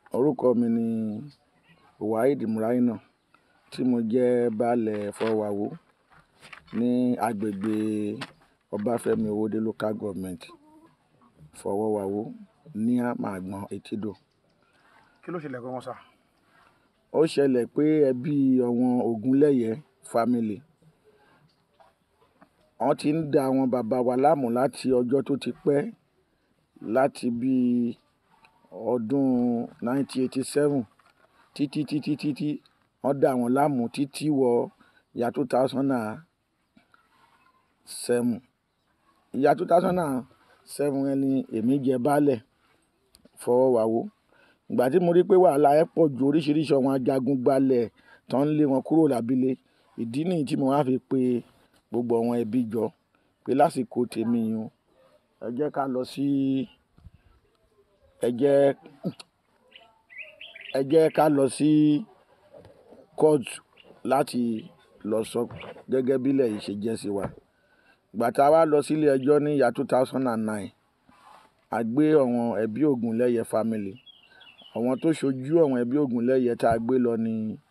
Orúkọ mi ni Waheed Muraina tí mo jẹ́ baálẹ̀ Fọwàwó ní agbègbè Ọbáfẹ́mi Owódé Local Government Fọwọ́wawó ní Màgbọ́n Etídò. kí ló ṣẹlẹ̀ gangan sà. Ó ṣẹlẹ̀ pé ẹbí àwọn Ògúnlẹ́yẹ family wọ́n ti ń da àwọn bàbá wa láàmú láti ọjọ́ tó ti pẹ́ láti bí ọdún 1987 títí títí títí wọ́n dà wọ́n láàmú títí wọ ìyá 2007 ìyá 2007 yẹn ni èmi jẹ baálẹ̀ Fọwọ́wawó ìgbà tí mo rí pé wàhálà ẹ̀ pọ̀ ju oríṣiríṣi àwọn ajagun gbalẹ̀ tó ń lé wọn kúrò lábílẹ̀ ìdí nìyí tí mo wá fi pe gbogbo àwọn ẹbí jọ pé lásìkò tèmi yìí o ẹ jẹ́ ká lọ sí ẹ jẹ́ ẹ jẹ́ ká lọ sí kóòtù láti lọ sọ gẹ́gẹ́ bílẹ̀ yìí ṣe jẹ́ sí wa ìgbà tá a wá lọ sílé ẹjọ́ ní ìyá 2009 a gbé àwọn ẹbí Ògúnlẹ́yẹ family àwọn tó ṣojú àwọn ẹbí Ògúnlẹ́yẹ tá a gbé lọ ní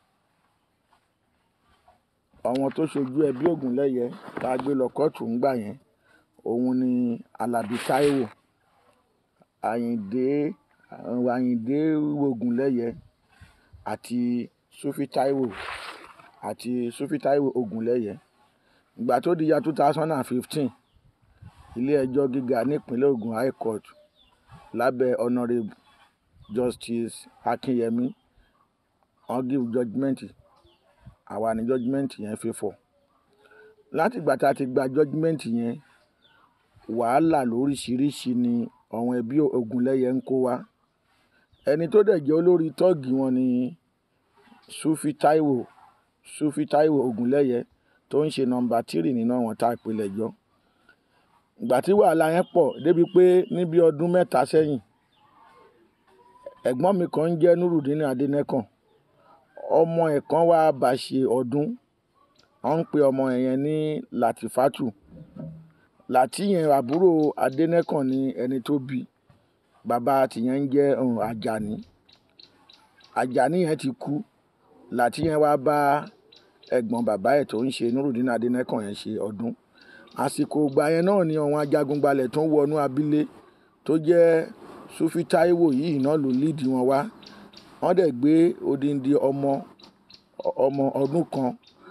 àwọn tó ṣojú ẹbí Ògúnlẹ́yẹ tá a gbé lọ kóòtù ńgbà yẹn òun ni Alábí Táíwò Àyìndé Àyìndé Ògúnlẹ́yẹ àti Sufi Táíwò àti Sufi Táíwò Ògúnlẹ́yẹ ìgbà tó di ya 2015 ilé ẹjọ́ gíga nípínlẹ̀ Ògùn high court lábẹ́ honourable justice Akínyẹmí wọ́n give judgement àwa ni judgement yẹn favour láti ìgbà tá a ti gba judgement yẹn wàhálà lóríṣiríṣi ni àwọn ẹbí Ògúnlẹ́yẹ ń kó wá ẹni tó dẹ̀ jẹ́ olórí tọ́ọ̀gì wọn ni Sufi Táíwò Sufi Táíwò Ògúnlẹ́yẹ tó ń ṣe nọ́mbà tírì nínú àwọn tá a pè lẹ́jọ́ ìgbà tí wàhálà yẹn pọ̀ débi pé níbi ọdún mẹ́ta sẹ́yìn ẹ̀gbọ́n mi kan ń jẹ́ Nurudeen Adénẹ́kàn ọmọ ẹ̀ kan wá bá ṣe ọdún wọ́n ń pe ọmọ yẹn ní Latifatu Lati yẹn àbúrò Adénẹ́kàn ni ẹni tó bí bàbá tìyẹn ń jẹ́ Àjàní Àjàní yẹn ti kú Lati yẹn wá bá ẹ̀gbọ́n bàbá ẹ̀ tó ń ṣe Nurudeen Adénẹ́kàn yẹn ṣe ọdún àsìkò ìgbà yẹn náà ni àwọn ajagunbalẹ̀ tó ń wọnú abílé tó jẹ́ Sufi Táíwò yìí náà ló líìdì wọn wá wọ́n dẹ̀ gbé odindi ọmọ ọmọ ọdún kan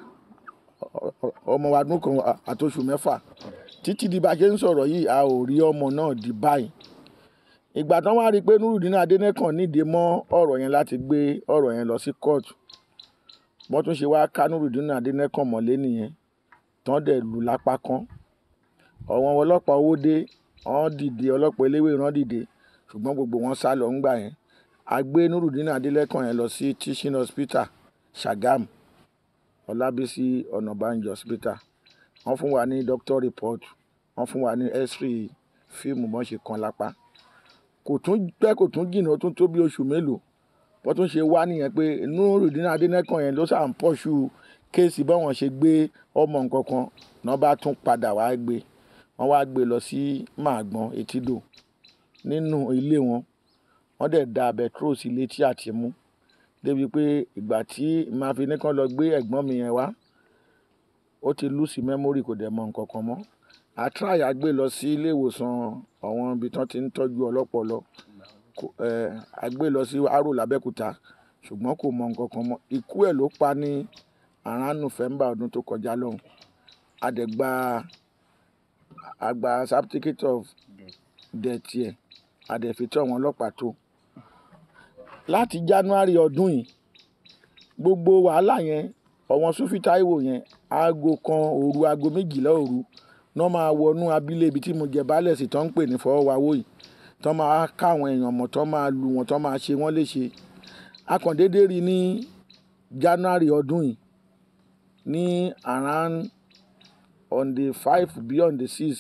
ọmọ ọdún kan àtoṣù mẹ́fà títí di bá a ṣe ń sọ̀rọ̀ yìí a ò rí ọmọ náà di báyìí ìgbà tán wá rí i pé Nurudeen Adénẹ́kàn nídìí mọ́ ọ̀rọ̀ yẹn láti gbé ọ̀rọ̀ yẹn lọ sí kóòtù wọ́n tún ṣe wá ká Nurudeen Adénẹ́kàn mọ́lé nìyẹn tán dẹ̀ lù lápá kan àwọn ọlọ́pàá owó dé wọ́n dìde ọlọ́pàá eléwé rán dìde ṣùgbọ́n gbogbo wọn sá lọ ńgbà yẹn a gbé Nurudeen Adénẹ́kàn yẹn lọ sí teaching hospital Sagam Ọlábísí Ọ̀nàbànjọ hospital wọ́n fún wa ní doctor report wọ́n fún wa ní x-ray fíìmù bọ́n ṣe kan lápá kò tún pẹ́ kò tún jìnnà ó tún tó bí oṣù mélòó wọ́n tún ṣe wá nìyẹn pé Nurudeen Adénẹ́kàn yẹn ló sà ń pọ̀ṣù kéèsì báwọn ṣe gbé ọmọ nǹkan kan náà bá tún padà wá gbé wọ́n wá gbé lọ sí Màgbọ́n Etídò nínú ilé wọn wọ́n dẹ̀ da bẹtrol sí létí àti mú débi pé ìgbà tí màá fi ní kán lọ gbé ẹ̀gbọ́n mi yẹn wá ó ti lùsì mẹ́mórì kò dẹ̀ mọ nǹkan kan mọ́ àtúráyà gbé lọ sí ilé ìwòsàn àwọn ibi tán ti ń tọ́jú ọlọ́pọlọ a gbé lọ sí Arò l'Abẹ́òkúta ṣùgbọ́n kò mọ nǹkan kan mọ́ ikú ẹ̀ ló pa ní around November ọdún tó kọjá lọ́hùn a dẹ̀ gba a gba certificate of death yẹ a dẹ̀ fi tó àwọn ọlọ́pàá tó láti January ọdún yìí gbogbo wàhálà yẹn ọ̀wọ́n Sufi Táíwò yẹn aago kan òru aago méjìlá òru náà máa wọnú abílẹ̀ ibi tí mo jẹ baálẹ̀ sí tó ń pè ní Fọwọ́wawó yìí tó máa ká àwọn èèyàn mọ̀ tó máa lu wọn tó máa ṣe wọ́n léṣe akàndéédé rí ní January ọdún yìí ní around on the five beyond the six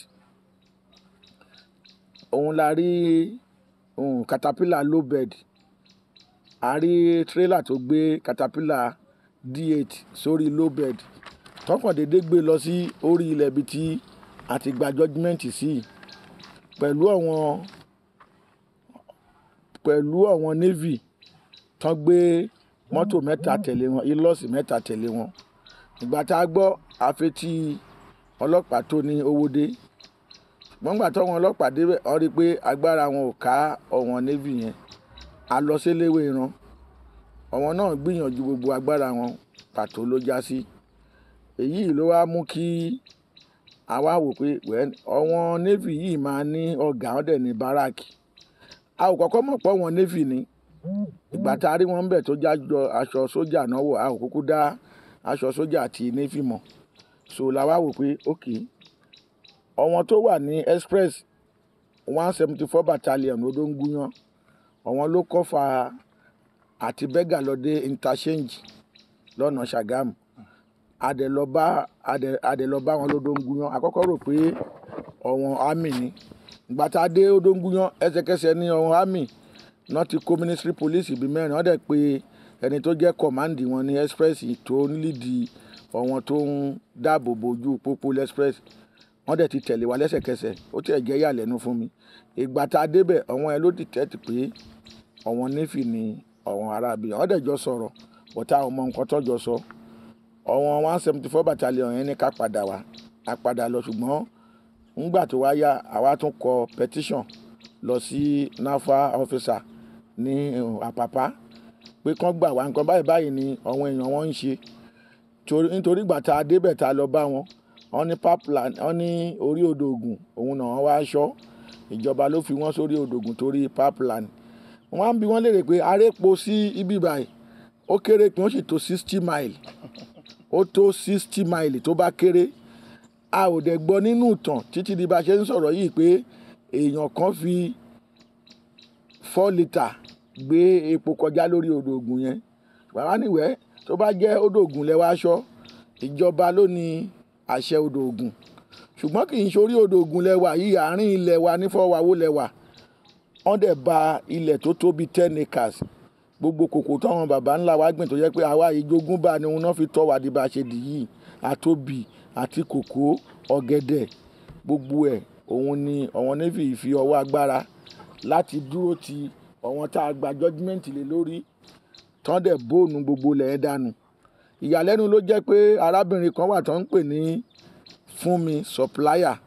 òun la rí um, caterpillar low bed a rí trailer tó gbé caterpillar d8 sórí low bed tọkàn déédé gbé lọ sí orí ilẹ̀ ibi tí a ti gba judgement sí pẹ̀lú àwọn pẹ̀lú àwọn navy tán gbé mọ́tò mẹ́ta tẹ̀lé wọn ilọ́ọ̀sì mẹ́ta tẹ̀lé wọn ìgbà tá a gbọ́ àfetí ọlọ́pàá tó ní owó dé ṣùgbọ́n gbà tọ́wọn ọlọ́pàá débẹ̀ wọ́n rí i pé agbára wọn ò ká ọ̀wọ́n navy yẹn a lọ síléèwé ìran ọ̀wọ́n náà gbìyànjú gbogbo agbára wọn pàtó ló já sí èyí ló wá mú kí àwa wò pé ọ̀wọ́n navy yìí máa ní ọ̀gá ọ̀dẹ̀ ní báràkì a ò kọ́kọ́ mọ̀ pé ọ̀wọ́n navy ni ìgbà tá a rí wọn bẹ̀ tó jájọ aṣọ sójà náà wọ̀ a ò kúkú dá aṣọ sójà àti navy mọ̀ so la wá wò pé ok ọ̀wọ́n tó wà ní express one seventy four battalion ló ń gúnyán ọ̀wọ́n ló kọ́fà àti bẹ́gà lọ dé interchange lọ́nà Ṣàgámù adẹ̀lọ́bá adẹ̀lọ́bá wọn ló ń gúnyán àkọ́kọ́ rò pé ọ̀wọ́n army ni ìgbà tá a dé ó ń gúnyán ẹsẹ̀kẹsẹ̀ ní ọ̀wọ́n army náà ti kó ministry police bíi mẹ́rin wọ́n dẹ̀ pé ẹni tó jẹ́ command wọn ní express tó ń lídìí ọ̀wọ́n tó ń dáàbò bojú pópó express wọ́n dẹ̀ ti tẹ̀lé wa lẹ́sẹ̀kẹsẹ̀ ó tiẹ̀ jẹ́ yàlẹ́nu fún mi ìgbà tá a débẹ̀ ọ̀wọ́n ẹ ló dìtẹ́tì pé ọ̀wọ́n nífì ni ọ̀wọ́n arábì wọ́n dẹ̀ jọ sọ̀rọ̀ bọ́tà ọmọ nǹkan tó jọ sọ ọ̀wọ́n one seventy four battalion yẹn ní ká padà wá a padà lọ ṣùgbọ́n ńgbà tó wá yá àwa tún kọ petition lọ sí nafa officer ní àpàpà pé kán gbà wá nǹkan báyìí báyìí ni àwọn èèyàn wọn ń ṣe nítorí ìgbà tá a débẹ̀ tá a lọ bá wọn wọ́n ní pipeline wọ́n ní orí odò Ògùn òun náà wọ́n wá aṣọ ìjọba ló fi wọ́n sórí odò Ògùn torí pipeline wọ́n á bi wọ́n léèrè pé arépo sí ibi báyìí ó kéré pé ó sì tó sixty mile ó tó sixty mile tó bá kéré a ò dẹ̀ gbọ́ nínú ìtàn títí di bá a ṣe ń sọ̀rọ̀ yìí pé èèyàn kan fi four litre gbé epo kọjá lórí odò Ògùn yẹn wàá níwẹ̀ tó bá jẹ́ odò Ògùn lẹ́wọ́ aṣọ ìjọba ló ní àṣẹ odò Ògùn ṣùgbọ́n kì í ṣorí odò Ògùn lẹ́wà yìí àárín ilẹ̀ wa nífọ̀wáwó lẹ́wà wọ́n dẹ̀ ba ilẹ̀ tó tóbi ten acres gbogbo kòkó táwọn baba ńlá wa gbìn tó yẹ pé àwa ìjogún bá ni wọn fi tọ́ wa di bá a ṣe dì yìí àtòbí àti kòkó ọ̀gẹ̀dẹ̀ gbogbo ẹ̀ òun ni ọ̀wọ́n navy fi ọwọ́ agbára láti dúró ti ọ̀wọ́n tá a gba judgement lé lórí tán dẹ̀ bóònù gbogbo lẹ̀ dànù ìyàlẹ́nu ló jẹ́ pé arábìnrin kan wà tó ń pè ní Fúnmi supplier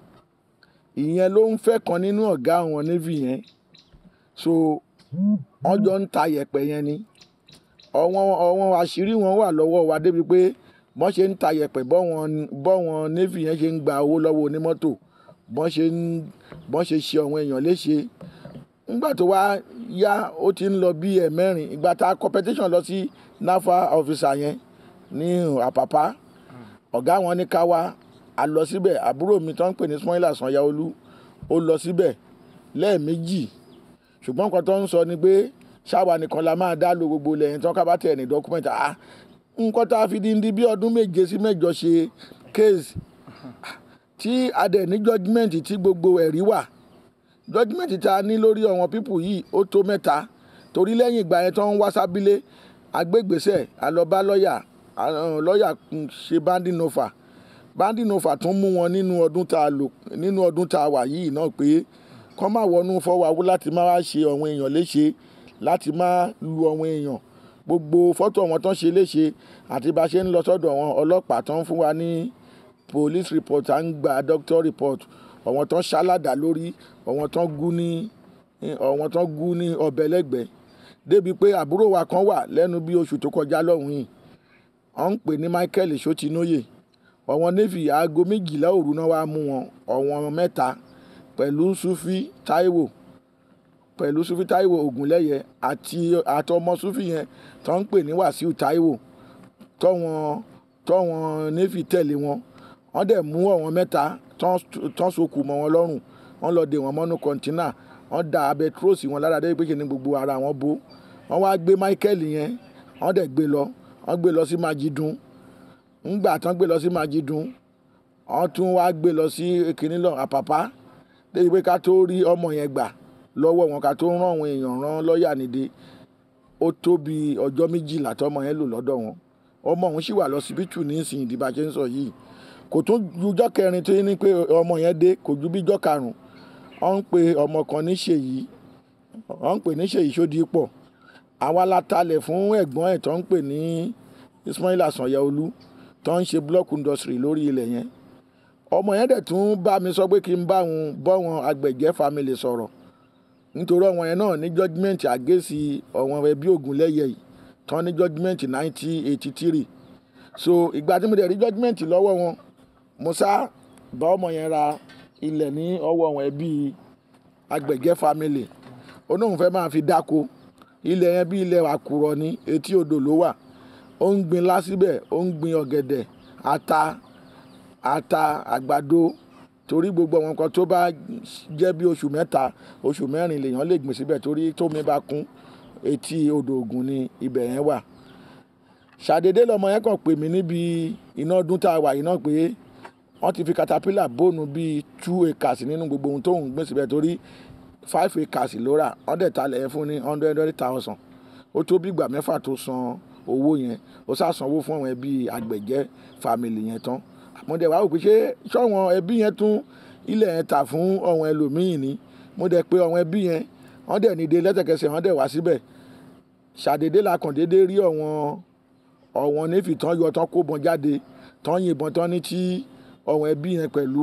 ìyẹn ló ń fẹ́ kan nínú ọ̀gá àwọn navy yẹn so wọ́n jọ ń ta yẹ̀pẹ̀ yẹn ni ọ̀wọ́n ọ̀wọ́n àṣírí wọn wà lọ́wọ́ wa débi pé bọ́n ṣe ń ta yẹ̀pẹ̀ bọ́wọn navy yẹn ṣe ń gba owó lọ́wọ́ onímọ́tò bọ́n ṣe ń bọ́n ṣe ṣe àwọn èèyàn léṣe nígbà tó wá yá ó ti ń lọ bí ẹ̀mẹ́rin ìgbà tá a competition lọ sí nafa officer yẹn ní àpàpá ọ̀gá wọn ní ká wá a lọ síbẹ̀ àbúrò mi tó ń pè ní Ismaila Sanyaolu ó lọ síbẹ̀ lẹ́ẹ̀mejì ṣùgbọ́n nǹkan tó ń sọ ni pé ṣáwa nìkan la máa dá lo gbogbo lẹ́yìn tó ká bá tẹ̀ ní dọ́kúmẹ̀ntì ah nǹkan tá a fi di di bí ọdún méje sí mẹ́jọ ṣe case tí a dẹ̀ ní judgement tí gbogbo ẹ̀rí wà judgement tá a ní lórí àwọn pípù yìí ó tó mẹ́ta torí lẹ́yìn ìgbà yẹn tó ń wá sábílé agbègbèsẹ̀ alọ́ba lọ́ọ̀yà lọ́ọ̀yà ṣe banding offer banding offer tún mú wọn nínú ọdún tá a lò nínú ọdún tá a wà yìí náà pé kọ́ máa wọnú fọwọ́ láti má wá ṣe àwọn èèyàn léṣe láti má lu àwọn èèyàn gbogbo fọ́tò wọn tán ṣe léṣe àti bá ṣe ń lọ sọ́dọ̀ wọn ọlọ́pàá tán fún wa ní police report à ń gba doctor report ọ̀wọ́n tán ṣáládà lórí ọ̀wọ́n tán gún ní ọ̀wọ́n tán gún ní ọbẹ̀ lẹ́gbẹ̀ẹ́ débi pé àbúrò wa kan wà lẹ́nu bí oṣù tó kọjá lọ́hùn yìí wọ́n ń pè ní Michael Sotinóye ọ̀wọ́n navy aago méjìlá òru náà wàá mú wọn ọ̀wọ́n mẹ́ta pẹ̀lú sufi taiwo pẹ̀lú sufi taiwo ogunlẹ́yẹ àti àtọmọ sufi yẹn tó ń pè ní wàsíù taiwo tọ́wọn tọ́wọn navy tẹ̀lé wọn wọ́n dẹ̀ mú ọ̀wọ́n mẹ́ta tán sokù mọ́ wọn lọ́rùn wọ́n lọ dè wọ́n mọ́nú kọ́ńtínà wọ́n da abẹ tróòsì wọn lára dé pé kí ni gbogbo ara wọn bó wọ́n wá gbé michael yẹn wọ́n dẹ̀ gbé lọ wọ́n gbé lọ sí majidun ńgbà tán gbé lọ sí majidun wọ́n tún wá gbé lọ sí kìnìún àpàpà débi pé ká tó rí ọmọ yẹn gbà lọ́wọ́ wọn ká tó rán àwọn èèyàn rán lọ́ọ̀yà nídìí ó tó bí ọjọ́ méjìlá tọmọ yẹn lò lọ́dọ̀ wọn ọmọ òun sì wà lọ́sibítù nísìnyí ìdìbò àṣẹ ń sọ yìí kò tún jujọ́ kẹrin tó ní pé ọmọ yẹn dé kò ju bíjọ́ karùn-ún wọ́n ń pe ọmọ kan ní ṣèyí wọ́n ń pè ní ṣèyí sódì pọ̀ àwa la talẹ̀ fún ẹ̀gbọ́n ẹ̀ tó ń pè ní Ismaila Sanyaolu tó ń ṣe block industry lórí ilẹ̀ yẹn ọmọ yẹn dẹ̀ tún bá mi sọ pé kí n bá wọn bọ́ wọn Agbẹ̀jẹ́ family sọ̀rọ̀ nítorí ọmọ yẹn náà ní judgement àgẹ́sì ọ̀wọ́n ẹbí Ògúnlẹ́yẹ yìí tán ní judgement nineteen eighty three so ìgbà tí mo dẹ̀ rí judgement lọ́wọ́ wọn mo sá bá ọmọ yẹn ra ilẹ̀ ní ọwọ́ wọn ẹbí Agbẹ̀jẹ́ family ó náà fẹ́ máa fi dáko ilẹ̀ yẹn bí ilẹ̀ àkùrọ̀ ní etí odò ló wà ó ń gbin lásìbẹ̀ ó ń gbin ọ̀gẹ̀dẹ̀ ata ata àgbàdo torí gbogbo àwọn nǹkan tó bá jẹ́ bí oṣù mẹ́ta oṣù mẹ́rin lèèyàn lè gbìn síbẹ̀ torí tómi bá kún etí odò Ògùn ni ibẹ̀ yẹn wà ṣàdédé lọmọ yẹn kàn pè mí níbi iná ọdún tá a wà yìí náà pé wọ́n ti fi caterpillar bóònù bíi two acres nínú gbogbo ohun tó ń gbìn síbẹ̀ torí five acres ló rà wọ́n dẹ̀ talẹ̀ yẹn fún ní hundred hundred thousand ó tó bí ìgbà mẹ́fà tó san owó yẹn ó sá sanwó fún àwọn ẹbí Àgbẹ̀jẹ́ family yẹn tán mo dẹ̀ wá wò pé ṣé sọ́wọ́n ẹbí yẹn tún ilẹ̀ yẹn tà fún ọ̀wọ́n ẹlòmíì ni mo dẹ̀ pé ọ̀wọ́n ẹbí yẹn wọ́n dẹ̀ níde lẹ́sẹ̀kẹsẹ̀ wọ́n dẹ̀ wá síbẹ̀ ṣàdédé la kàn déédéé rí ọ̀wọ́n ọ̀wọ́n nífi tán yọ tán kó bọn jáde tán yìnbọn tán ní tí ọ̀wọ́n ẹbí yẹn pẹ̀lú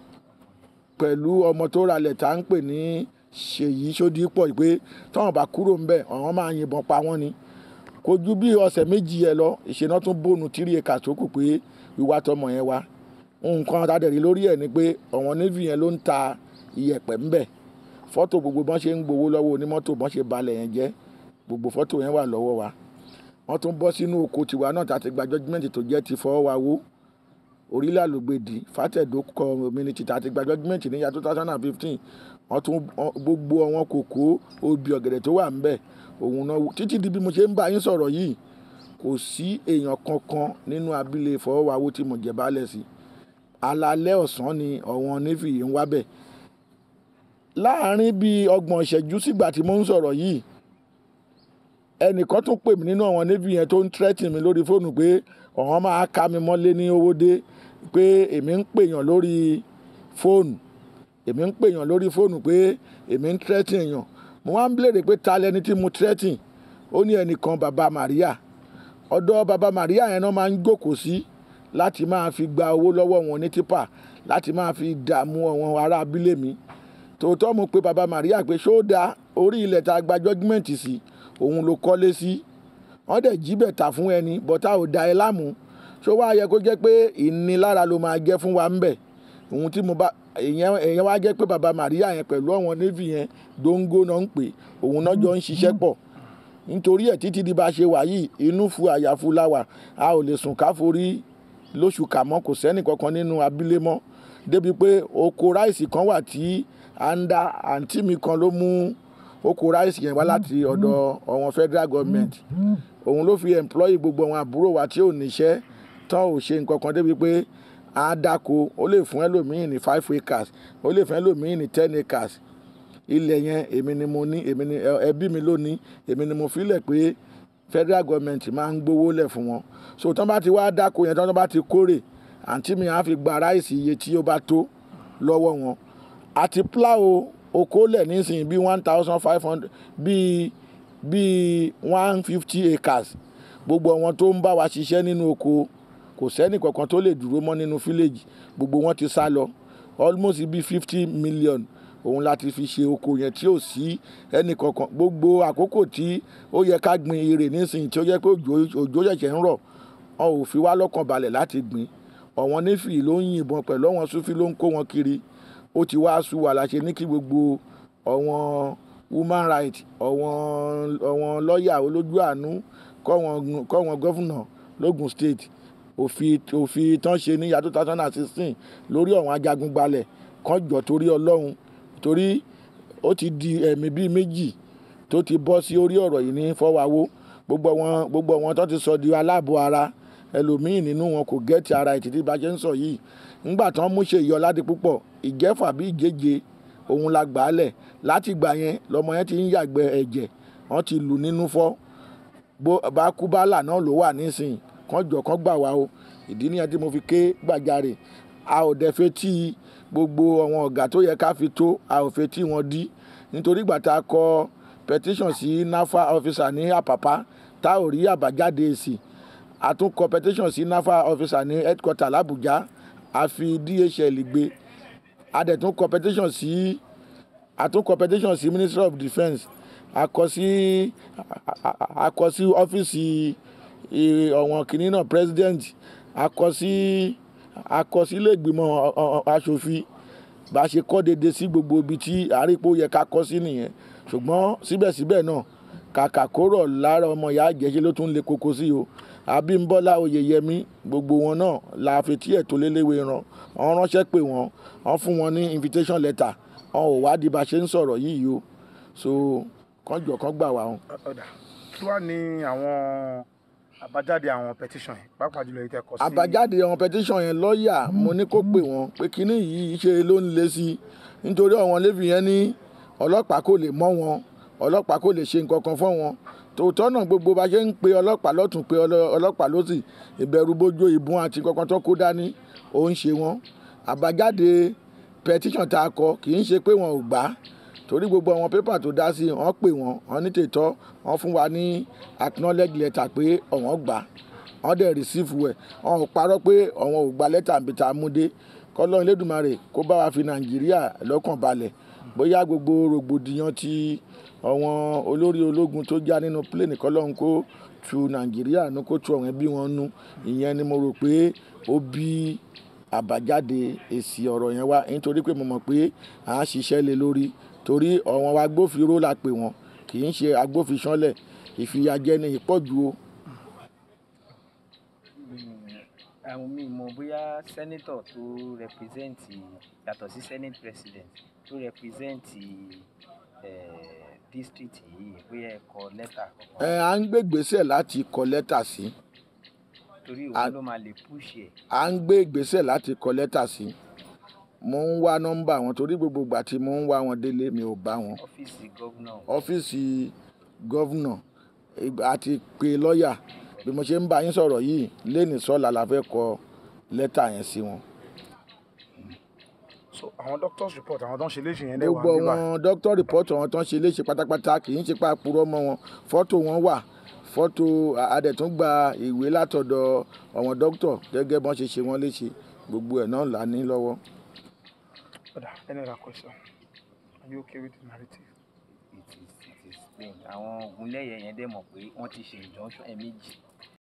pẹ̀lú ọmọ tó ralẹ̀ tá ń pè ní Ṣèyí Ṣódípọ̀ pé táwọn bá kúrò ńbẹ̀ ọ̀wọ́n máa yìnbọn pa wọ́n ni kò ju bí ọ̀sẹ̀ méjì yẹn lọ ìṣẹ̀nà tún bónú tírí ẹ̀ka tó kù pé wíwá tọmọ yẹn wá nǹkan tàdẹ̀rí lórí ẹ̀ ni pé ọ̀wọ́n navy yẹn ló ń ta iyẹ̀pẹ̀ ńbẹ̀ fọ́tò gbogbo bọ́n ṣe ń gbowó lọ́wọ́ onímọ́tò bọ́n ṣe balẹ̀ yẹn jẹ́ gbogbo fọ́tò yẹn wà lọ́wọ́ wa wọ́n tún bọ́ sínú oko tiwa náà tàti gba judgement tó jẹ́ ti fọwọ́ wa wó orílẹ̀ àlògbèdì fàtẹ̀dó community tàti gba judgement ní ya two thousand and fifteen wọ́n tún gbogbo àwọn kòkó obì ọ̀gẹ̀dẹ̀ tó wà ńbẹ̀ òun náà títí di bí mo ṣe ń bá yín sọ̀rọ̀ yìí kò sí èèyàn kankan nínú abílẹ̀ ìfọwọ́wáwó tí mo jẹ baálẹ̀ sí alalẹ́ ọ̀sán ni ọ̀wọ́n nífì ń wábẹ̀ láàárín bíi ọgbọ̀n ìṣẹ́jú sígbà tí mo ń sọ̀rọ̀ yìí ẹnìkan tún pè mí nínú àwọn nífì yẹn tó ń tírẹ́tì mi lórí fóònù pé ọ̀hún máa ká mi mọ́lé ní owó dé pé èmi ń pèèyàn lórí fóònù èmi ń pèèyàn lórí fóònù pé èmi ń tírẹ́tì èèyàn mo wá ń béèrè pé ta lẹni tí mo tírẹ́tì ó ní ẹnìkan bàbá Màríà ọ̀dọ̀ bàbá Màríà yẹn náà máa ń jókòó sí láti máa fi gba owó lọ́wọ́ wọn ní tipa láti máa fi dààmú àwọn ará abílé mi tòótọ́ mo pe bàbá Màríà pé ṣó da orí ilẹ̀ tá a gba judgement sí òun ló kọ́lé sí wọ́n dẹ̀ jí bẹ̀ tà fún ẹni bọ́tà ò da ẹ láàmú ṣó wá yẹ kó jẹ́ pé ìnilára ló máa jẹ́ fún wa ń bẹ̀ ohun tí mo bá èèyàn èèyàn wá jẹ́ pé bàbá Màríà yẹn pẹ̀lú àwọn navy yẹn dóńgó náà ń pè òun náà jọ ń ṣiṣẹ́ pọ̀ nítorí ẹ̀ títí di bá ṣe wà yìí inú fu àyàfu la wà a ò lè sùn ká forí lóṣù kà mọ́ kò sẹ́nì kankan nínú abílé mọ́ débi pé oko ráìsì kan wà tí à ń dá àǹtí mi kan ló mú oko ráìsì yẹn wá láti ọ̀dọ̀ ọ̀wọ̀n federal government òun ló fi employ gbogbo àwọn àbúrò wa tí ò níṣẹ́ tán ò ṣe nǹkan kan débi pé á dáko ó lè fún ẹlòmíín ní five acres ó lè fún ẹlòmíín ní ten acres ilẹ̀ yẹn èmi ni mo ní èmi ni ẹbí mi ló ní èmi ni mo filẹ̀ pé federal government máa ń gbowó lẹ̀ fún wọn so tán bá ti wá dáko yẹn tán bá ti kórè àǹtí mi á fi gba ráìsì iye tí ó bá tó lọ́wọ́ wọn àti plow oko lẹ̀ nísìnyí bí one thousand five hundred bíi bíi one fifty acres gbogbo àwọn tó ń bá wa ṣiṣẹ́ nínú oko kò sẹ́nì kankan tó lè dúró mọ́ nínú fíléèjì gbogbo wọn ti sá lọ almost bíi fifty million òun láti fi ṣe oko yẹn tí ò sí ẹnì kankan gbogbo àkókò tí ó yẹ ká gbin irè nísìnyí tí ó yẹ pé òjò ṣẹ̀ṣẹ̀ ń rọ̀ wọn ò fi wá lọ́kàn balẹ̀ láti gbìn ọ̀wọ́n nífì ló ń yìnbọn pẹ̀lú ọ̀wọ́n sufi ló ń kó wọn kiri ó ti wá sú wa láṣẹ ní kí gbogbo ọ̀wọ́n human rights ọ̀wọ́n ọ̀wọ́n lọ́ọ̀yà olójú àánú kọ́ wọn gọ́fúnà lógùn state òfin òfin tán ṣe ní ya two thousand and sixteen lórí ọ̀wọ́n ajagun gbalẹ̀ kan jọ torí ọlọ́run torí ó ti di ẹ̀mí bíi méjì tó ti bọ́ sí orí ọ̀rọ̀ yìí ní fọwáwó gbogbo wọn gbogbo wọn tó ti sọ di aláàbò ara ẹlòmíín nínú wọn kò gẹ́ẹ̀tì ara ìtìtì bá ṣe ń sọ yìí ńgbà tán mú ṣe ìyọládé púpọ̀ ìjẹ́fà bí ìjéje òun la gbà á lẹ̀ láti gbà yẹn lọmọ yẹn ti ń yàgbẹ́ ẹ̀jẹ̀ wọ́n ti lù nínú fọ́ bá kú bálà náà ló wà nísìnyí kán jọ kán gbà wá o ìdí nìyẹn tí mo fi ké gbàjarè a ò dẹ̀ fetí gbogbo àwọn ọ̀gá tó yẹ ká fi tó a ò fetí wọn dí nítorí ìgbà tá a kọ petition sí nafa officer ní àpàpá tá ò rí àbájáde èsì a tún kọ petition sí nafa officer ní headquarter làbújá a fi dhl gbé a dẹ̀ tún kọ petition sí a tún kọ petition sí ministry of defence a kọ sí a- a- a kọ sí ọ́fíìsì ì- ọ̀wọ̀n kìnínní náà president a kọ sí a kọ sí ilé ìgbìmọ̀ ọ- ọ- aṣòfin bá a ṣe kọ́ déédéé sí gbogbo ibi tí àrípò yẹ ká kọ́ sí nìyẹn ṣùgbọ́n síbẹ̀síbẹ̀ náà kàkà kóró lára ọmọ ìyá àjẹsí ló tún lè koko sí o abímbọ́lá oyèyẹmí gbogbo wọn náà la fetí ẹ̀ tó léléwé ran wọn ránṣẹ́ pé wọn wọn fún wọn ní invitation letter wọn ò wádìí bá a ṣe ń sọ̀rọ̀ yìí o so kánjọ kán gbà wá wọn. ọ̀dà kí wàá ní àwọn àbájáde àwọn petition yìí pàápàá jùlọ èyí tẹ́ kọ sí. àbájáde àwọn petition yẹn lọ́ọ̀yà mo ní kó pè wọ́n pé kínní yìí ṣe ló ń le sí i nítorí àwọn lẹ́fì yẹn ní ọlọ́pàá kò lè mọ́ wọn ọlọ́pàá kò lè ṣe nǹkan kan fún wọn tòótọ́ náà gbogbo bá ṣe ń pe ọlọ́pàá lọ́tún pe ọlọ́- ọlọ́pàá lọ́sì ìbẹ̀rù bójú ìbọn àti kankan tó kó dání ó ń ṣe wọn àbájáde petition tá a kọ kì í ṣe pé wọn ò gbà á torí gbogbo àwọn pépà tó dá sí wọn pè wọn wọn ní tètọ́ wọn fún wa ní acknowledge letter pé ọ̀wọ́n gbà á wọ́n dẹ̀ rìsífù ẹ̀ wọ́n ò parọ́ pé àwọn ò gba lẹ́tà níbi tá a mú dé kọ́lọ́ Elédùmarè kó bá wa fi Nàìjíríà lọ́kàn balẹ̀ bóyá gbogbo rògbòdìyàn ti àwọn olórí ológun tó já nínú pléènì kọ́lọ́hún kó tu Nàìjíríà nu kó tu ọ̀rẹ́ bí wọ́n nu ìyẹn ni mo rò pé ó bí àbájáde èsì ọ̀rọ̀ yẹn wá nítorí pé mo mọ̀ pé à ń ṣiṣẹ́ lé lórí torí àwọn agbófinró la pè wọ́n kì í ṣe agbófinṣánlẹ̀ ìfìyàjẹni ìpọ̀jù o. àwọn mi mọ̀ bóyá sẹ́nítọ̀ tó rẹpírẹ́sẹ̀ǹtì yàtọ̀ sí senate president tó rẹpírẹ́sẹ̀ǹtì district yìí bóyá ẹ kọ lẹ́tà ẹ kankan à ń gbé ìgbésẹ̀ láti kọ lẹ́tà sí torí a- òun ló máa lè push ẹ̀ à ń gbé ìgbésẹ̀ láti kọ lẹ́tà sí mo ń wá nọ́mbà wọn torí gbogbo ìgbà tí mo ń wá wọn délé mi ò bá wọn ọ́fíìsì gómìnà ọ́fíìsì gọ́vnà àti pé lọ́ọ̀yà bí mo ṣe ń bá yín sọ̀rọ̀ yìí lẹ́nìí sọ́la la fẹ́ kọ lẹ́tà yẹn sí wọn. so àwọn doctors report àwọn tó ń ṣe léṣe yẹn dẹ̀ wà gbogbo níbà wọn dókítà rìpọ́tù wọn tó ń ṣe léṣe pátápátá kì í ṣe pa purọ́ mọ́ wọn fọ́tò wọn wà fọ́tò adẹ̀tún gba ìwé látọ̀dọ̀ àwọn dókítà gẹ́gẹ́ bọ́n ṣe ṣe wọ́n léṣe gbogbo ẹ̀ náà là ní lọ́wọ́. ọ̀dà any other question are you okay with the narrative. it is it is plain àwọn ogunlẹ́yẹ yẹn dẹ̀ mọ̀ pé wọ́n ti ṣe injunction ẹ̀ méjì